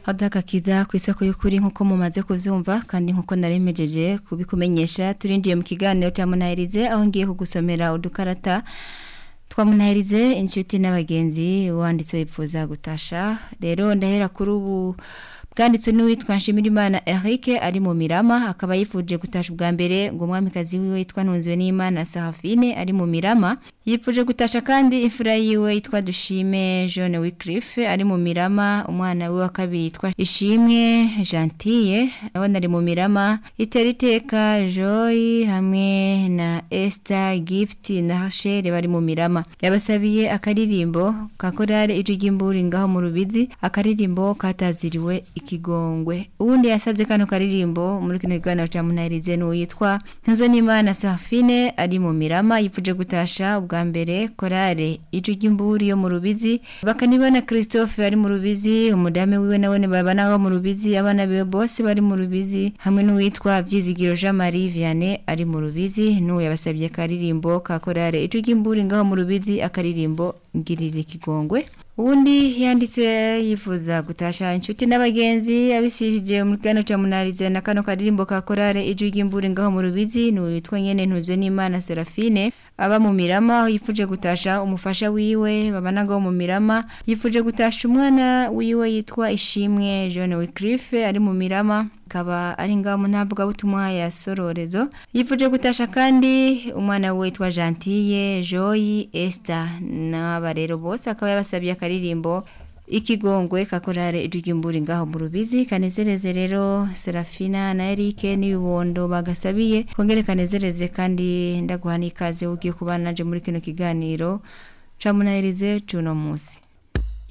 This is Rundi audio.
adagakiza ku isoko y'ukuri nk'uko mumaze kuvyumva kandi nk'uko naremejeje kubikumenyesha turinjiye mu kiganiro cya munahirize aho ngiye kugusomera udukarata twamunahirize inshuti n'abagenzi wanditse wipfuza gutasha rero ndahera kuri ubu bwanditswe n'uwitwa Nshimirimana Eric ari mu Mirama akaba yifuje gutasha ubwa mbere ngo umwamikazi wiwe yitwa Ntunzwe n'Imana Sahafine ari mu Mirama yifuje gutasha kandi imfura yiwe yitwa Dushime Jean Wycliffe ari mu Mirama umwana we wa kabiri yitwa Ishimwe Gentille aho nari mu Mirama iteriteka Joy hamwe na Esther Gift na Rachel bari mu Mirama yabasabiye akaririmbo kakorare ijugimburi ngaho mu Rubizi akaririmbo kataziriwe ikigongwe ubundi yasabye kano karirimbo muri kino kiganiro cya munahirize n'uwitwa ntuzo n'imana safine ari mu mirama yifuje gutasha ubwa mbere korale icu ry'imburi yo mu rubizi bakanibona christophe ari mu rubizi umudame wiwe nawe babana bo mu rubizi abana biwe bose bari mu rubizi hamwe n'uwitwa byizigiro jean marie vianney ari mu rubizi n'uwo yabasabye akaririmbo ka korale icu ry'imburi ngaho mu rubizi akaririmbo ngirira ikigongwe ubundi yanditse yifuza gutasha inshuti n'abagenzi abishyishije mu kiganiro cya munarize na kano karirimbo ka korale ijwi ry'imburi ngaho mu rubizi ni uwitwa nyene ntuzwe n'imana serafine aba mu mirama aho yifuje gutasha umufasha wiwe babana ngaho mu mirama yifuje gutasha umwana wiwe yitwa ishimwe John Wycliffe ari mu mirama akaba ari ngaho mu ntabwo butumwa ya sororezo yifuje gutasha kandi umwana we witwa Gentille Joy Esther n'aba rero bose akaba yabasabye akaririmbo ikigongwe kakorare ijugimburi ngaho mu rubizi kanezereze rero Serafina na Eric n'ibibondo bagasabiye kongere kanezereze kandi ndaguha n'ikaze ugiye kubana naje muri kino kiganiro camunahirize cuno musi